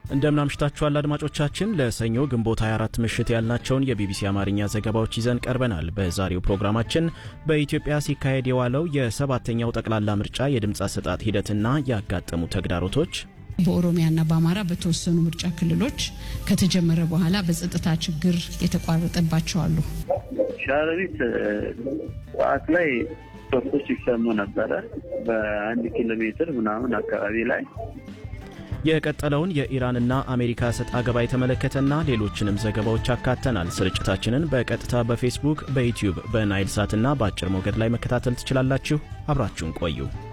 እንደምን አምሽታችኋል አድማጮቻችን። ለሰኞ ግንቦት 24 ምሽት ያልናቸውን የቢቢሲ አማርኛ ዘገባዎች ይዘን ቀርበናል። በዛሬው ፕሮግራማችን በኢትዮጵያ ሲካሄድ የዋለው የሰባተኛው ጠቅላላ ምርጫ የድምፅ አሰጣጥ ሂደትና ያጋጠሙ ተግዳሮቶች፣ በኦሮሚያና በአማራ በተወሰኑ ምርጫ ክልሎች ከተጀመረ በኋላ በጸጥታ ችግር የተቋረጠባቸው አሉ። ሸረሪት ጠዋት ላይ ሶስቶች ይሰሙ ነበረ በአንድ ኪሎ ሜትር ምናምን አካባቢ ላይ የቀጠለውን የኢራንና አሜሪካ ሰጥ አገባ የተመለከተና ሌሎችንም ዘገባዎች አካተናል። ስርጭታችንን በቀጥታ በፌስቡክ፣ በዩቲዩብ፣ በናይል ሳትና በአጭር ሞገድ ላይ መከታተል ትችላላችሁ። አብራችሁን ቆዩ።